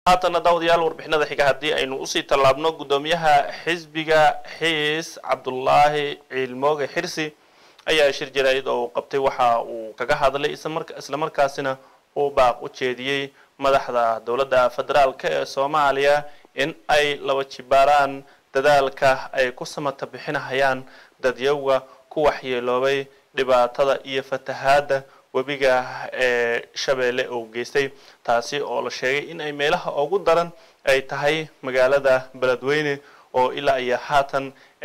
haatana daawadayaal warbixinada xiga haddii aynu usii tallaabno guddoomiyaha xisbiga xiis cabdulaahi ciilmooge xirsi ayaa shir jaraa'id oo uu qabtay waxa uu kaga hadlay islamarkaasina uu baaq u jeediyey madaxda dowladda federaalk ee soomaaliya in ay laba jibaaraan dadaalka ay ku samata bixinahayaan dadyowga ku waxyeeloobay dhibaatada iyo fatahaadda webiga ee shabeelle uu geystay taasi oo la sheegay in ay meelaha ugu daran ay tahay magaalada beledweyne oo ilaa iyo haatan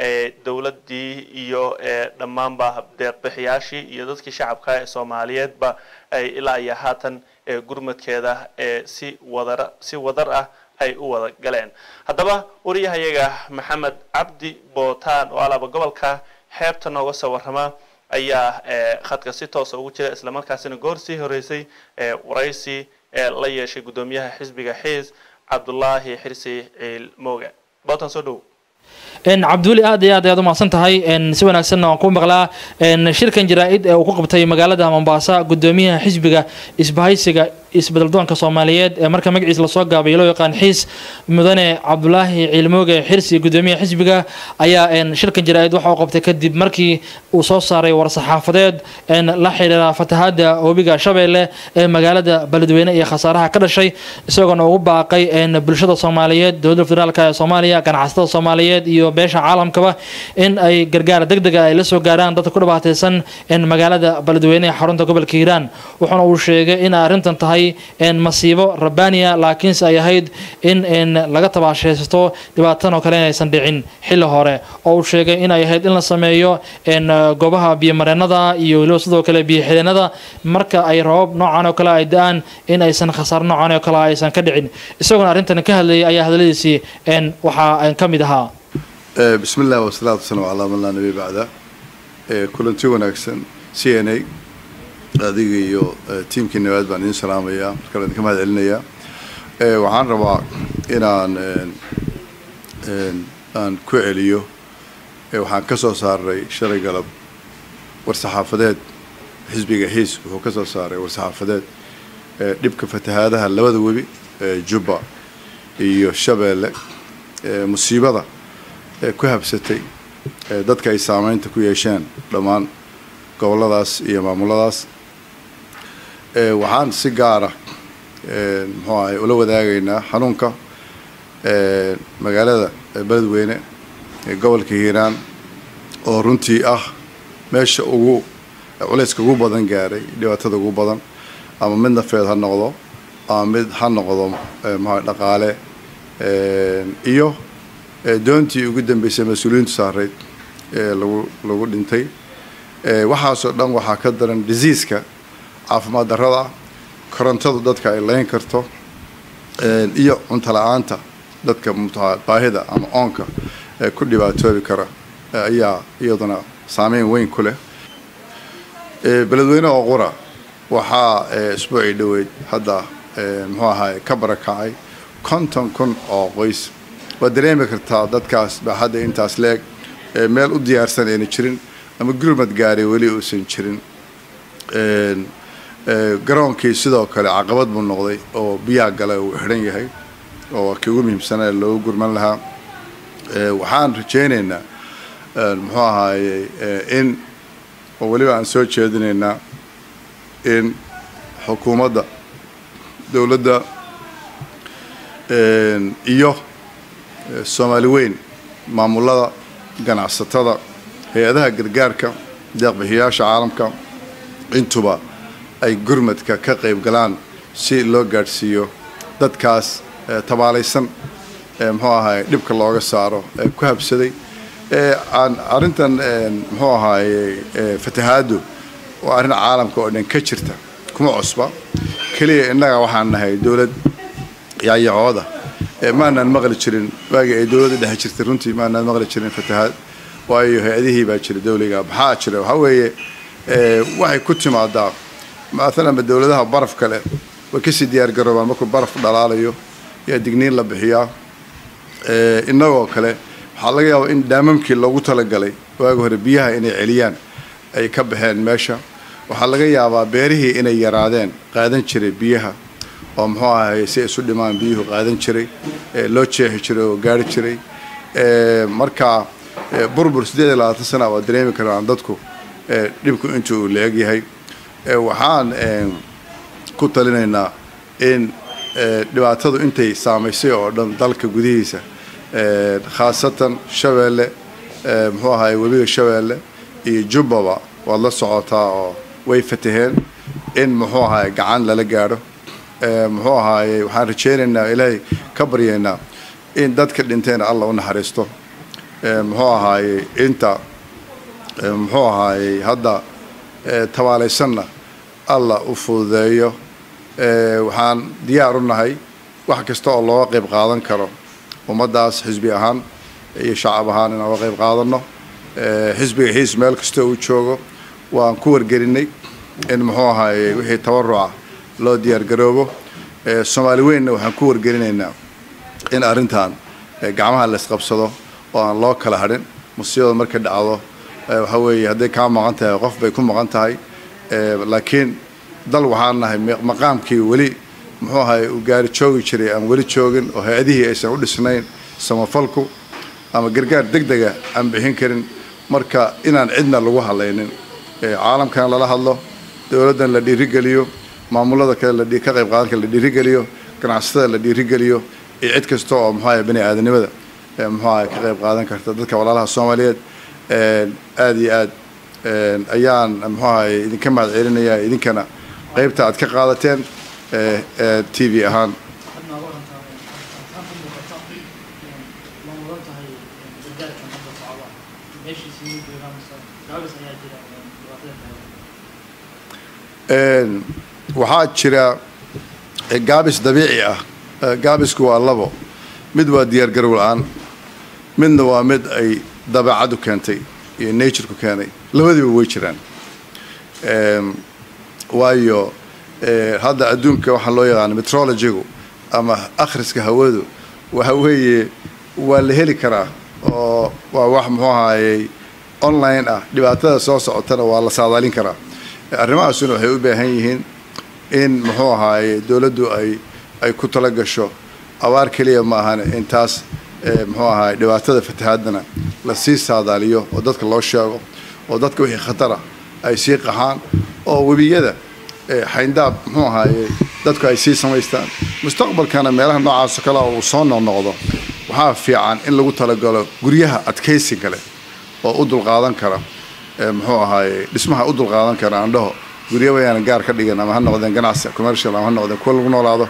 dowladdii iyo dhammaanba deeqbixiyaashii iyo dadkii shacabka ee soomaaliyeedba ay ilaa iyo haatan gurmadkeeda si wadar si wadar ah ay u wada galeen haddaba wariyahayaga maxamed cabdi bootaan oo alaaba gobolka xeebta nooga soo warrama ayaa khadka si toosa ugu jira islamarkaasina goor sii horeysay waraysi la yeeshay guddoomiyaha xisbiga xiis cabdulaahi xirsi ciil mooge bootan soo dhow cabdiweli aad iyo aad ayaad umahadsan tahay si wanaagsanna waan ku maqlaa shirkan jaraa-id ee uu ku qabtay magaalada mombasa guddoomiyaha xisbiga isbahaysiga isbeddeldoonka soomaaliyeed ee marka magaciisa lasoo gaabay loo yaqaan xiis mudane cabdulaahi ciilmooge xirsi guddoomiyaha xisbiga ayaa shirkan jaraa-id waxa uu qabtay kadib markii uu soo saaray war-saxaafadeed la xidhiira fatahaada webiga shabeelle ee magaalada beledweyne iyo khasaaraha ka dhashay isagoona ugu baaqay bulshada soomaaliyeed dowladda federaalk ee soomaaliya ganacsatada soomaaliyeed iyo beesha caalamkaba in ay gargaar deg dega ay la soo gaaraan dadka ku dhibaataysan magaalada beledweyne ee xarunta gobolka hiiraan wuxuuna uu sheegay in arrintan tahay masiibo rabbaaniya laakiinse ay ahayd in laga tabaashaysato dhibaatadan oo kale inaysan dhicin xilli hore oo uu sheegay inay ahayd in la sameeyo goobaha biyomareenada iyo weliba sidoo kale biyoxideenada marka ay rabab noocan oo kale ay da-aan in aysan khasaaro noocan oo kale aysan ka dhicin isagoona arrintan ka hadlayay ayaa hadaladiisii waxaa ka mid ahaa bismi illah wasalaatu wasalam calaa man laa nabi bacda kulanti wanaagsan c n a adiga iyo tiimkii nabaad baan idin salaamayaa markale idinka mahad celinayaa waxaan rabaa inaan aan ku celiyo waxaan ka soo saaray shalay galab war-saxaafadeed xisbiga xiis wuxuu ka soo saaray war-saxaafadeed dhibka fatahaadaha labada webi jubba iyo shabeelle musiibada ku habsatay dadka ay saameynta ku yeesheen dhammaan gobolladaas iyo maamuladaas waxaan si gaara muxuu ahay ula wadaagaynaa xanuunka magaalada beledweyne ee gobolka hiiraan oo runtii ah meesha ugu culayska ugu badan gaaray dhibaatada ugu badan ama mid nafeed ha noqdo ama mid ha noqdo muxua dhaqaale iyo doontii ugu dambeysay mas-uuliyiintu saareyd ee lagu lagu dhintay waxaasoo dhan waxaa ka daran diseaska caafimaad darrada korontadu dadka ay layn karto iyo cunto la-aanta dadka mta baahida ama oonka ee ku dhibaatoobi kara ayaa iyaduna saameyn weyn ku leh beledweyne oo qura waxaa isbuucii dhoweyd hadda muxuu ahaay ka barakacay konton kun oo qoys waad dareemi kartaa dadkaas baaxadda intaas leeg meel u diyaarsan ayna jirin ama gurmad gaari weli uusan jirin garoonkii sidoo kale caqabad buu noqday oo biyaa gala uu xidhan yahay oo kii ugu muhiimsanaa loogu gurman lahaa waxaan rajaynaynaa muxuu ahaayey in oo weliba aan soo jeedinaynaa in xukuumadda dowladda iyo soomaali weyn maamulada ganacsatada hay-adaha gargaarka deeqbixiyaasha caalamka intuba ay gurmadka ka qayb galaan si loo gaadhsiiyo dadkaas tabaalaysan muxuu ahaay dhibka looga saaro ee ku habsaday aan arrintan muxuu ahaayey fatahaadu waa arrin caalamka oo dhan ka jirta kuma cusba keliya innaga waxaan nahay dowlad yaayacooda maanaan maqli jirin waagii ay dowladda dhexe jirtay runtii maanaan maqli jirin fatahaad waayo hay-adihii baa jira dawliga maxaa jira waxaa weeye waxay ku timaadaa maalanba dowladaha baraf kale way kasii diyaar garoobaan markuu baraf dhalaalayo yaa digniin la bixiyaa innagoo kale waxaa laga yaabaa in daamamkii loogu talagalay waagi hore biyaha inay celiyaan ay ka baxeen meesha waxaa laga yaabaa beerihii inay yaraadeen qaadan jiray biyaha oo muxuu ahay si isu dhimaan biyuhu qaadan jiray loo jeexi jiray oo gaari jiray marka burbur siddeed iyo labaatan sana waa dareemi karaan dadku dhibku inta uu la-eg yahay waxaan ku talinaynaa in dhibaatadu intay saamaysay oo dhan dalka gudihiisa khaasatan shabeelle muxuu ahaay webiga shabeelle iyo jubbaba waad la socotaa oo way fataheen in muxuu ahaay gacan lala gaadho muxuu ahaaye waxaan rajaynaynaa ilaahay ka baryaynaa in dadka dhinteena alla u naxariisto muxuu ahaaye inta muxuu ahaayey hadda tabaalaysanna alla u fududeeyo waxaan diyaar u nahay wax kasta oo looga qayb qaadan karo ummaddaas xisbi ahaan iyo shacab ahaan inaan uga qayb qaadano xisbiga xiis meel kasta uu joogo waan ku wargelinay in muxuu ahaayey wixii tabaruca loo diyaar garoobo soomaali weynna waxaan ku wargelinaynaa in arrintan gacmaha la isqabsado oo aan loo kala hadhin musiibada markay dhacdo waxa weeye hadday kaa maqan tahay qof bay ku maqan tahay laakiin dal waxaan nahay maqaamkii weli muxuu ahay uu gaari joogi jiray aan weli joogin oo hay-adihii aysan u dhisnayn samafalku ama gargaar deg dega aan bixin karin marka inaan cidna lagu hadlaynin caalamkan lala hadlo dowladdan la dhiirigeliyo maamulada kale ka qayb qaadanka la dhiirigeliyo ganacsatada la dhiirigeliyo iyo cid kasta oo muxuu ahay bani aadanimada muxuu ahay ka qayb qaadan karta dadka walaalaha soomaaliyeed aada iyo aad ayaan muxuu ahay idinka mahad celinayaa idinkana qaybta aad ka qaadateen t v ahaan waxaa jira gaabis dabiici ah gaabisku waa labo mid waa diyaargarow la-aan midna waa mid ay dabeecaddu keentay iyo natureku keenay labadiiba way jiraan waayo hadda adduunka waxaa loo yaqaana metrologigu ama akhriska hawadu waxa weeye waa la heli karaa oo waa wax muxuu ahaayey online ah dhibaatada soo socotana waa la saadaalin karaa arrimahaasuna waxay u baahan yihiin in muxuu ahaaye dowladdu ay ay ku tala gasho abaar keliya ma ahane intaas muxuu ahaay dhibaatada fatahaadana lasii saadaaliyo oo dadka loo sheego oo dadka wixii khatara ay sii qaxaan oo webiyada xayndaab muxuu ahaaye dadku ay sii samaystaan mustaqbalkana meelaha noocaasoo kale uu soo noqnoqdo waxaa fiican in lagu talagalo guryaha adkaysiga leh oo u dulqaadan kara muxuu ahaaye dhismaha u dulqaadan kara andhaho guryo wayaana gaar ka dhigan ama ha noqdeen ganacsi commercial ama ha noqdeen kuwa lagu noolaado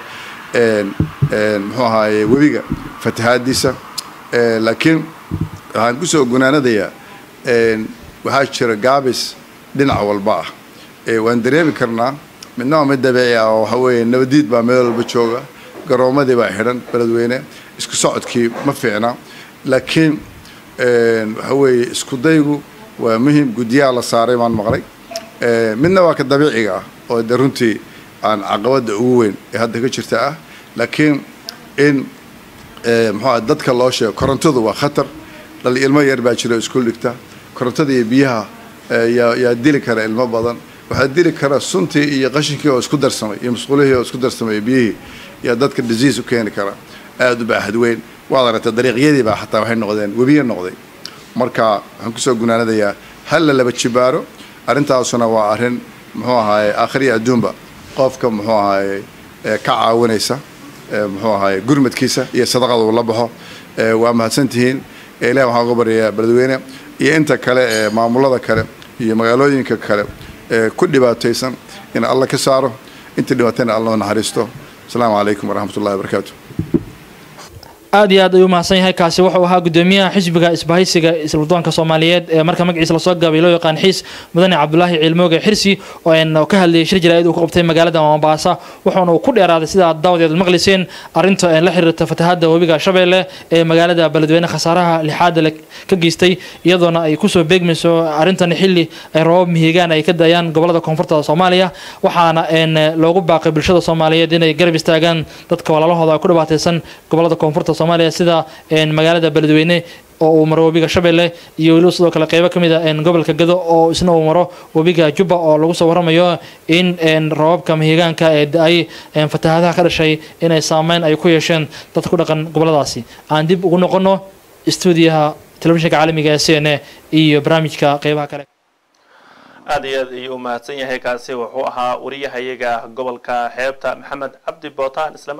muxuu ahaaye webiga fatahaadiisa laakiin waxaan kusoo gunaanadayaa waxaa jira gaabis dhinac walba ah waan dareemi karnaa midna waa mid dabiici ah oo waxa weeye nabadiid baa meel walba jooga garoomadii baa xidhan beledweyne isku socodkii ma fiicna laakiin waxa weeye isku daygu waa muhim guddiyaha la saaray baan maqlay midna waa ka dabiiciga ah oo de runtii aan caqabada ugu weyn ee hadda ka jirta ah laakiin in muxuu dadka loo sheego korontadu waa khatar dhal ilmo yar baa jira iskuul dhigta korontada iyo biyaha yaa yaa dili kara ilmo badan waxaa dili kara suntii iyo qashinkii oo isku darsamay iyo musqulihii oo isku darsamay iyo biyihii yaa dadka disease u keeni kara aada u baaxad weyn waad aragtay dariiqyadii baa xataa waxay noqdeen webiye noqday marka waxaan kusoo gunaanadayaa hal la laba jibaaro arrintaasuna waa arrin muxuu ahaaye aakhiriya adduunba qofka muxuu ahaaye ka caawinaysa muxuu ahaaye gurmadkiisa iyo sadaqada uu la baxo waa mahadsantihiin ilahi waxaan uga baryayaa beledweyne iyo inta kale ee maamulada kale iyo magaalooyinka kale ee ku dhibaataysan in alla ka saaro intii dhibaatayna alla naxariisto asalaamu calaykum waraxmat ullahi wabarakaatu aad iyo aad ayuu mahadsan yahay kaasi wuxuu ahaa gudoomiyaha xisbiga isbahaysiga isladoonka soomaaliyeed ee marka magaciisa lasoo gaabay loo yaqaan xiis mudane cabdulaahi ciilmooge xirsi oo ka hadlayay shir jaraa'id uu ku qabtay magaalada mombasa wuxuuna uu ku dheeraaday sida aad daawadeed maqlayseen arrinta la xiriirta fatahaadda webiga shabeelle ee magaalada beledweyne khasaaraha lixaada ka geystay iyadoona ay kusoo beegmayso arrintan xilli ay roobab mihigaan ay ka daayaan gobolada koonfurta soomaaliya waxaana loogu baaqay bulshada soomaaliyeed inay garab istaagaan dadka walaalahooda ku dhibaataysan gobolada koonfurta soomaaliya sida magaalada beledweyne oo uu maro webiga shabeelle iyo weliba sidoo kale qeybo ka mid a gobolka gado oo isna uu maro webiga jubba oo lagu soo waramayo in roobabka mahigaanka ee da-ay fatahaadaha ka dhashay inay saameyn ay ku yeesheen dad ku dhaqan goboladaasi aan dib ugu noqono stuudiyaha telefishinka caalamiga ee c n a iyo barnaamijka qeybaha kale aada iyo aad ayuu u mahadsan yahay kaasi wuxuu ahaa wariyahayaga gobolka xeebta maxamed cabdi bootaan isla